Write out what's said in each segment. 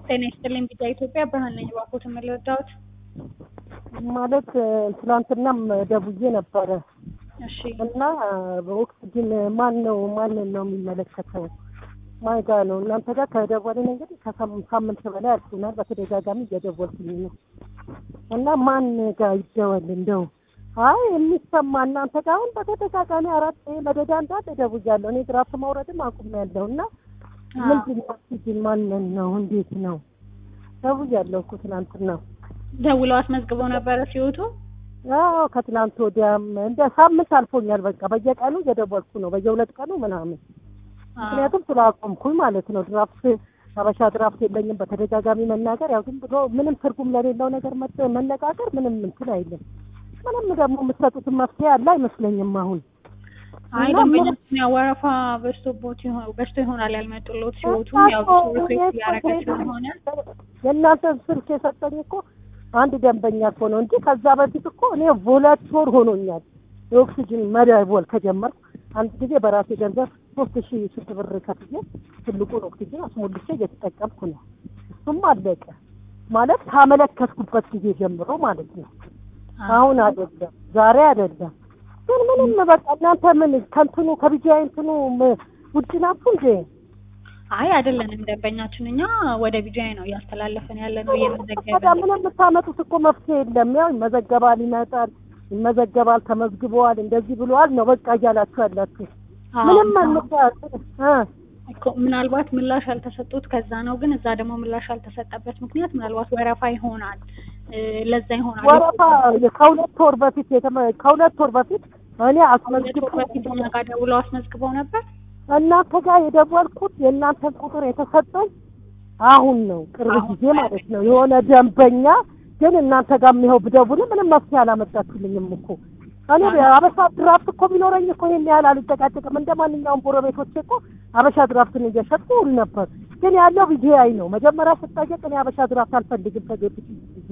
ጤና ይስጥልኝ ቢጫ ኢትዮጵያ ብርሃን ነኝ። እባክዎት የምልወዳዎት? ማለት ትላንትናም ደውዬ ነበረ እሺ እና በኦክስጅን ማን ነው ማንን ነው የሚመለከተው? ማን ጋ ነው? እናንተ ጋር ከደወልን እንግዲህ ከሳምንት በላይ አልፎናል። በተደጋጋሚ እየደወልኩኝ ነው እና ማን ጋር ይደወል እንደው አይ የሚሰማ እናንተ ጋር አሁን በተደጋጋሚ አራት መደዳ እንዳለ ደውያለሁ። እኔ ድራፍት ማውረድም አቁሜያለሁ እና ምንድን ነው ኦክስጅን ማንን ነው እንዴት ነው ደውያለሁ እኮ ትናንትና ደውለው አስመዝግበው ነበረ ሲወጡ? አዎ ከትናንት ወዲያም እንደ ሳምንት አልፎኛል። በቃ በየቀኑ እየደወልኩ ነው፣ በየሁለት ቀኑ ምናምን። ምክንያቱም ስላቆምኩኝ ማለት ነው። ድራፍት ሀበሻ ድራፍት የለኝም በተደጋጋሚ መናገር፣ ያው ዝም ብሎ ምንም ትርጉም ለሌለው ነገር መጥ- መነጋገር ምንም እንትን አይልም። ምንም ደግሞ የምትሰጡትን መፍትሄ ያለ አይመስለኝም አሁን አይ እና ደንበኛችን ያው ወረፋ በዝቶቦት ይሆን በዝቶ ይሆናል ያልመጡሎት ሲወጡ ያው እኮ ሪኩዌስት እኔ እያደረገ እኮ ስለሆነ የእናንተን ስልክ የሰጠኝ እኮ አንድ ደንበኛ እኮ ነው እንጂ ከዛ በፊት እኮ እኔ ሁለት ወር ሆኖኛል የኦክሲጅን መደወል ከጀመርኩ። አንድ ጊዜ በራሴ ገንዘብ ሶስት ሺህ ስንት ብር ከፍዬ ትልቁን ኦክሲጅን አስሞልቼ እየተጠቀምኩ ነው። እሱም አለቀ ማለት ካመለከትኩበት ጊዜ ጀምሮ ማለት ነው። አሁን አይደለም ዛሬ አይደለም ግን ምንም በቃ እናንተ ምን ከንትኑ ከቢጂአይ እንትኑ ም- ውጭ ናችሁ እንዴ? አይ አይደለንም ደንበኛችን እኛ ወደ ቢጃይ ነው እያስተላለፈን ያለ ነው ታዲያ እየመዘገበ ምንም የምታመጡት እኮ መፍትሄ የለም። ያው ይመዘገባል፣ ይመጣል፣ ይመዘገባል፣ ተመዝግበዋል፣ እንደዚህ ብለዋል ነው በቃ እያላችሁ ያላችሁ ምንም አንታያት እኮ ምናልባት ምላሽ ያልተሰጡት ከዛ ነው። ግን እዛ ደግሞ ምላሽ ያልተሰጠበት ምክንያት ምናልባት ወረፋ ይሆናል እ ለዛ ይሆናል። ወረፋ ከሁለት ወር በፊት የተመ ከሁለት ወር በፊት እኔ ሁለት አስመዝግብ ወር በፊት እኛ ጋር ደውለው አስመዝግበው ነበር። እናንተ ጋር የደወልኩት የእናንተን ቁጥር የተሰጠኝ አሁን ነው፣ ቅርብ አሁን ጊዜ ማለት ነው። የሆነ ደንበኛ ግን እናንተ ጋር የሚኸው ብደውል ምንም መፍትሄ አላመጣችሁልኝም እኮ እኔ አበሻ ድራፍት እኮ ቢኖረኝ እኮ ይሄን ያህል አልጨቃጨቅም። እንደ ማንኛውም ጎረቤቶቼ እኮ አበሻ ድራፍትን እየሸጥኩ ውል ነበር። ግን ያለው ቢጂአይ ነው። መጀመሪያ ስጠየቅ እኔ አበሻ ድራፍት አልፈልግም ከጌት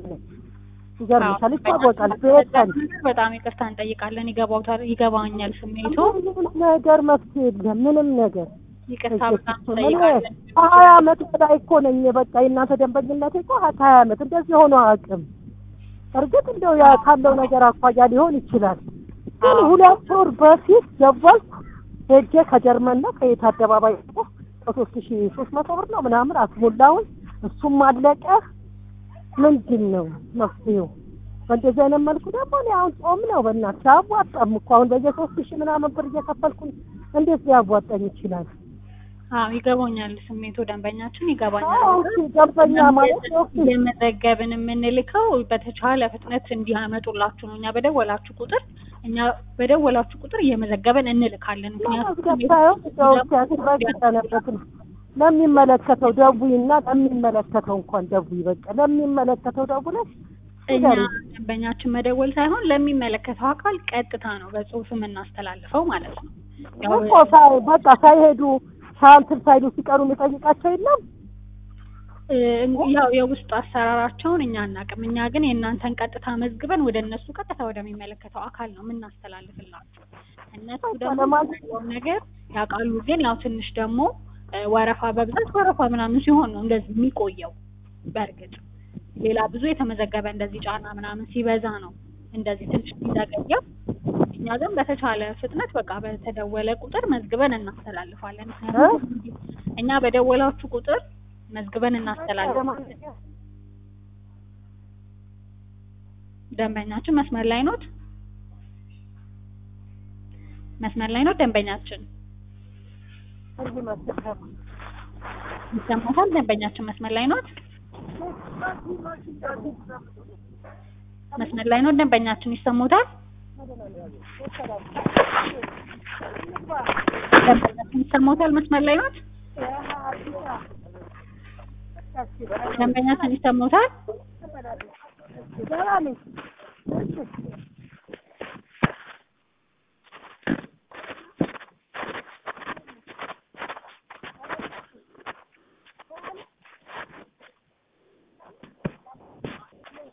ይገርምሻል፣ ይታወቃል። ቤተን በጣም ይቅርታ እንጠይቃለን። ይገባውታል፣ ይገባኛል ስሜቱ። ምንም ነገር መፍትሄ የለም። ምንም ነገር ይቅርታ በጣም እኔ እንጠይቃለን። ከሀያ አመት በላይ እኮ ነኝ። በቃ የእናንተ ደንበኝነት እኮ ከሀያ አመት እንደዚህ ሆኖ አቅም እርግጥ እንደው ያ ካለው ነገር አኳያ ሊሆን ይችላል። ግን አዎ። ሁለት ወር በፊት ደወልኩ ሄጄ ከጀርመን ነው ከየት አደባባይ እኮ ከሶስት ሺ ሶስት መቶ ብር ነው ምናምን አስሞላውን እሱም አለቀ። ምንድን ነው መፍትሄው? በእንደዚህ አይነት መልኩ ደግሞ እኔ አሁን ጾም ነው በእናትሽ አያዋጣም እኮ አሁን በየሶስት ሺ ምናምን ብር እየከፈልኩኝ እንዴት ሊያዋጣኝ ይችላል? አዎ ይገባኛል ስሜቱ፣ ደንበኛችን ይገባኛል። አዎ እሺ፣ ደንበኛ ማለት ኦኬ እየመዘገብን የምንልከው በተቻለ ፍጥነት እንዲያመጡላችሁ ነው። እኛ በደወላችሁ ቁጥር እኛ በደወላችሁ ቁጥር እየመዘገበን እንልካለን። ምክንያቱም ያስበቀነበትን ለሚመለከተው ደውይና ለሚመለከተው እንኳን ደውይ። በቃ ለሚመለከተው ደውለሽ እኛ ደንበኛችን መደወል ሳይሆን ለሚመለከተው አካል ቀጥታ ነው በጽሁፍ የምናስተላልፈው ማለት ነው። ያው እኮ ሳይ- በቃ ሳይሄዱ ሳንትን ሳይሉ ሲቀሩ የሚጠይቃቸው የለም። እ፣ ያው የውስጥ አሰራራቸውን እኛ አናውቅም። እኛ ግን የእናንተን ቀጥታ መዝግበን ወደ እነሱ ቀጥታ ወደሚመለከተው አካል ነው የምናስተላልፍላቸው። እነሱ ደግሞ ለማለት- ያለውን ነገር ያውቃሉ። ግን ያው ትንሽ ደግሞ እ፣ ወረፋ በብዛት ወረፋ ምናምን ሲሆን ነው እንደዚህ የሚቆየው። በእርግጥ ሌላ ብዙ የተመዘገበ እንደዚህ ጫና ምናምን ሲበዛ ነው እንደዚህ ትንሽ የሚዘገየው። እኛ ግን በተቻለ ፍጥነት በቃ በተደወለ ቁጥር መዝግበን እናስተላልፋለን። ምክንያቱም እኛ በደወላችሁ ቁጥር መዝግበን እናስተላልፋለን። ደንበኛችን መስመር ላይ ኖት? መስመር ላይ ኖት? ደንበኛችን ይሰማታል? ደንበኛችን መስመር ላይ ኖት? መስመር ላይ ኖት? ደንበኛችን ይሰሙታል? ደንበኛችን ይሰሙታል? መስመር ላይ ኖት? ደንበኛችን ይሰሙታል?